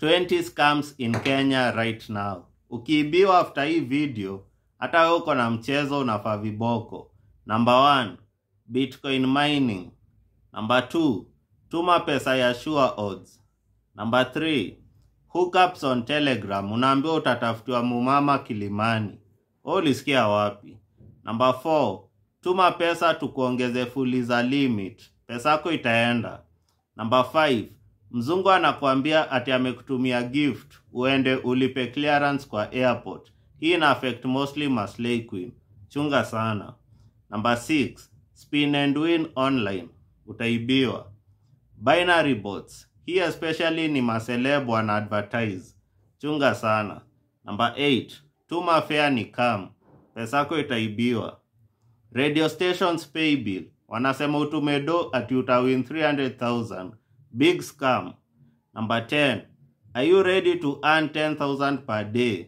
20 scams in Kenya right now. Ukiibiwa after hii video, hata wewe uko na mchezo unafaa viboko. Number one, Bitcoin mining. Number two, tuma pesa ya sure odds. Number three, hookups on Telegram. Unaambiwa utatafutiwa mumama Kilimani. Wewe ulisikia wapi? Number four, tuma pesa tukuongeze fuliza limit. Pesa yako itaenda. Number five, mzungu anakuambia ati amekutumia gift uende ulipe clearance kwa airport. Hii ina affect mostly maslay queen. Chunga sana. Number six, spin and win online. Utaibiwa. Binary bots. Hii especially ni maseleb wana advertise. Chunga sana. Number 8. Tuma fare ni kam. Pesa yako itaibiwa. Radio stations pay bill. Wanasema utume do ati utawin 300,000. Big scam. Number 10. Are you ready to earn 10,000 per day?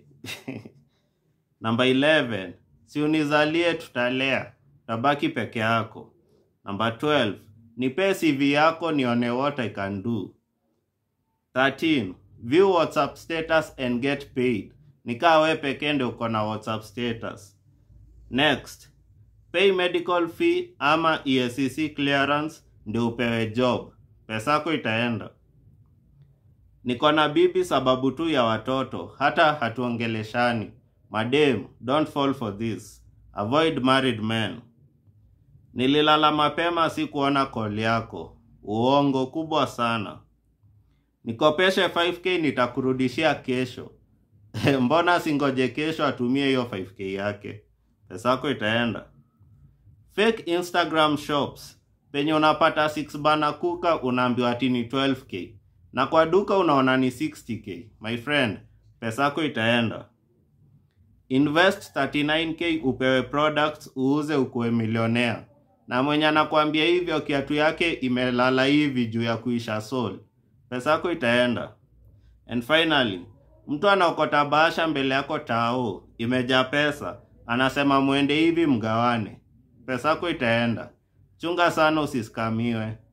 Number 11. Si unizalie tutalea. Tabaki peke yako. Number 12. Nipe CV yako nione what I can do. 13. View WhatsApp status and get paid. Nikaa we pekee ndio uko na WhatsApp status. Next. Pay medical fee ama EACC clearance ndio upewe job. Pesa yako itaenda. Niko na bibi sababu tu ya watoto, hata hatuongeleshani. Madem, don't fall for this. Avoid married men. Nililala mapema si kuona call yako. Uongo kubwa sana. Nikopeshe 5k nitakurudishia kesho. Mbona singoje kesho atumie hiyo 5k yake? Pesa yako itaenda. Fake Instagram shops. Penye unapata 6 bana kuka unaambiwa ati ni 12k. Na kwa duka unaona ni 60k. My friend, pesa yako itaenda. Invest 39k upewe products uuze ukuwe milionea. Na mwenye anakuambia hivyo kiatu yake imelala hivi juu ya kuisha soul. Pesa yako itaenda. And finally, mtu anaokota bahasha mbele yako tao, imejaa pesa, anasema mwende hivi mgawane. Pesa yako itaenda. Chunga sana usiskamiwe.